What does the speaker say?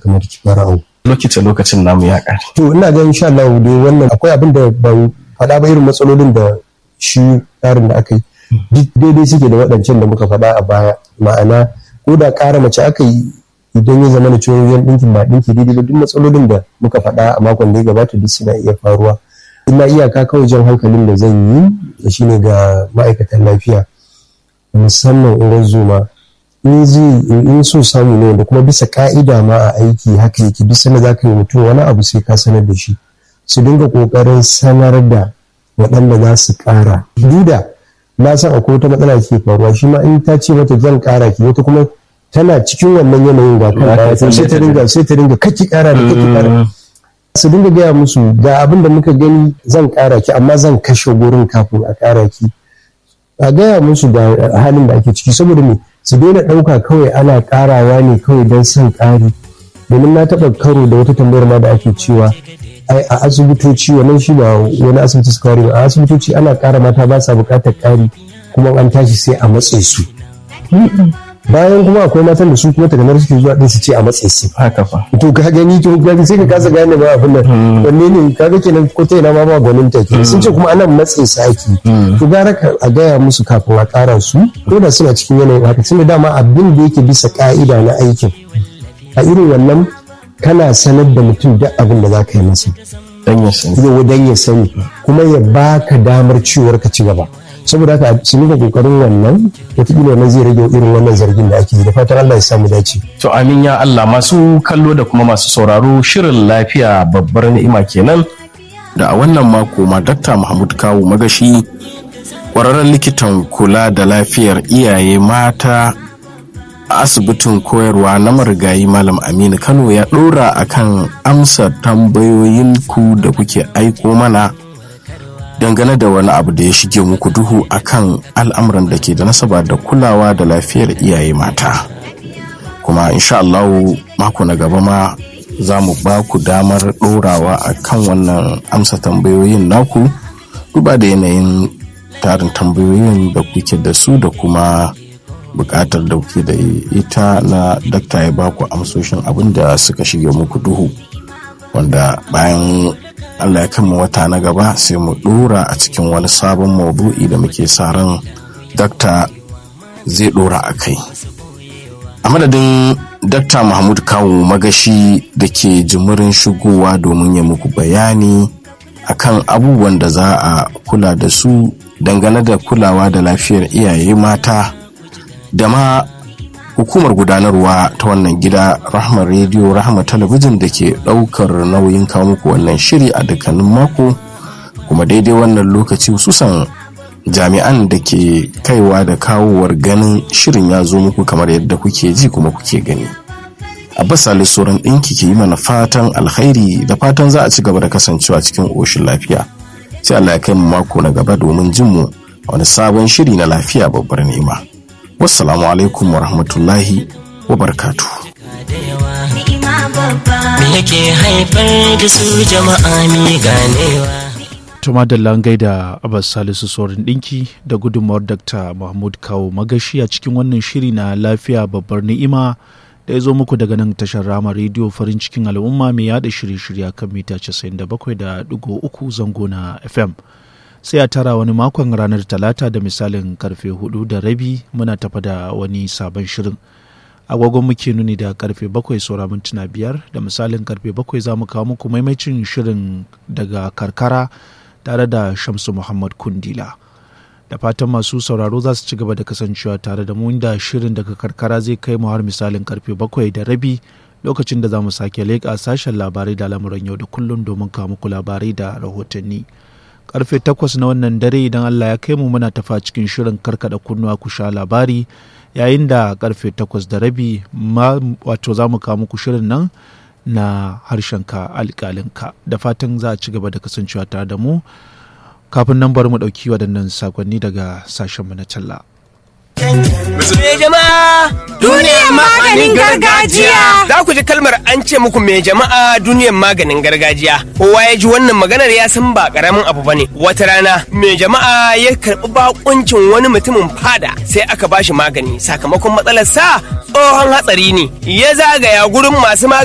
kamata ki fara awo lokacin lokacin namu ya ƙare to ina ga insha Allah dai wannan akwai abin da ban faɗa ba irin matsalolin da shi tsarin da aka yi duk daidai suke da waɗancan da muka faɗa a baya ma'ana ko da ƙara mace aka yi idan ya zama da cewa yan ɗinkin ba ɗinki daidai ba duk matsalolin da muka faɗa a makon da ya gabata duk suna iya faruwa ina iyaka kawai jan hankalin da zan yi da shine ga ma'aikatan lafiya musamman in zuma in zai in so samu ne da kuma bisa ka'ida ma a aiki haka yake duk sanda za ka yi mutum wani abu sai ka sanar da shi su dinga kokarin sanar da waɗanda za su ƙara duda na san akwai wata matsala ke faruwa shi ma in ta ce mata zan ƙara ki wata kuma tana cikin wannan yanayin ga kan sai ta dinga sai ta dinga kake ƙara da kake ƙara su dinga gaya musu ga abin da muka gani zan ƙara ki amma zan kashe gurin kafin a ƙara ki a gaya musu da halin da ake ciki saboda me su daina ɗauka kawai ana ƙarawa ne kawai don son ƙari domin na taɓa karo da wata tambayar ma da ake cewa ai a asibitoci wannan shi ba wani asibiti suka ware ba a asibitoci ana ƙara mata ba sa buƙatar ƙari kuma an tashi sai a matse su bayan kuma akwai matan da su kuma taganar suke zuwa din su ce a matse su haka fa to ka gani to ka sai ka kasa gane ba abin nan wanne ne kaga kenan ko ta ina ma ba gwanin ta ke sun ce kuma anan matse su ake to gara ka a gaya musu kafin a ƙara su ko da suna cikin yanayin haka tunda dama abin da yake bisa ka'ida na aikin a irin wannan kana sanar da mutum duk abin da za ka yi masa dan ya sani yau dan ya sani kuma ya baka damar ciwar ka ci gaba saboda haka su nika kokarin wannan wataƙila wannan zai rage irin wannan zargin da ake yi da fatan Allah ya samu dace to amin ya Allah masu kallo da kuma masu sauraro shirin lafiya babbar ni'ima kenan da a wannan mako ma Dr. Mahmud Kawu Magashi ƙwararren likitan kula da lafiyar iyaye mata a asibitin koyarwa na marigayi malam aminu kano ya ɗora akan amsa tambayoyinku da kuke aiko mana dangane da wani abu da ya shige muku duhu akan al'amuran da ke da nasaba da kulawa da lafiyar iyaye mata kuma insha Allah mako na gaba ma za mu ba ku damar ɗorawa a kan wannan amsa tambayoyin naku duba da yanayin tarin tambayoyin da kuke da su da kuma bukatar da kuke da ita na dakta ya baku amsoshin abin da suka shige muku duhu wanda bayan allah ya kama wata na gaba sai mu dora a cikin wani sabon maudu'i da muke sa ran dakta zai dora a kai a madadin dakta mahmud kawo magashi da ke jimirin shigowa domin ya muku bayani akan abubuwan da za a kula da su dangane da kulawa da lafiyar iyaye mata da ma hukumar gudanarwa ta wannan gida rahma rediyo rahma talabijin da ke daukar nauyin kawo muku wannan shiri a dukkanin mako kuma daidai wannan lokaci hususan jami'an da ke kaiwa da kawowar ganin shirin ya zo muku kamar yadda kuke ji kuma kuke gani abbas ali sauran ɗinki ke yi mana fatan alkhairi da fatan za a ci gaba da kasancewa cikin ƙoshin lafiya sai allah ya kai mu mako na gaba domin jin mu wani sabon shiri na lafiya babbar nema wassalamu alaikum wa rahmatullahi wa barkatu. Me yake haifar da su jama'a mi ganewa. Tuma da langai da Abbas Salisu Sorin ɗinki da gudunmawar Dr. Mahmud Kawo Magashi a cikin wannan shiri na lafiya babbar ni'ima da ya zo muku daga nan tashar rama rediyo farin cikin al'umma mai yada shirye-shirye kan mita 97.3 zango na FM. sai a tara wani makon ranar talata da misalin karfe hudu da rabi muna tafa da wani sabon shirin agogon muke nuni da karfe bakwai saura mintuna biyar da misalin karfe bakwai za mu kawo muku maimacin shirin daga karkara tare da shamsu muhammad kundila da fatan masu sauraro za su ci gaba da kasancewa tare da mu da shirin daga karkara zai kai mu har misalin karfe bakwai da rabi lokacin da za mu sake leƙa sashen labarai da lamuran yau da kullum domin kawo muku labarai da rahotanni karfe takwas na wannan dare idan Allah ya kai mu muna tafa cikin shirin karkada kunnuwa ku sha labari yayin da karfe takwas da rabi wato za mu kawo muku shirin nan na harshenka alƙalinka da fatan za a ci gaba da kasancewa tare da mu kafin nan bari mu ɗauki waɗannan sakonni daga sashenmu na talla. Me jama'a duniyar maganin gargajiya. Za ku ji kalmar an ce muku me jama'a duniyar maganin gargajiya. Kowa ya ji wannan maganar ya san ba karamin abu bane. Wata rana me jama'a ya karɓi bakuncin wani mutumin fada sai aka bashi magani sakamakon matsalar sa tsohon hatsari ne. Ya zagaya gurin masu magani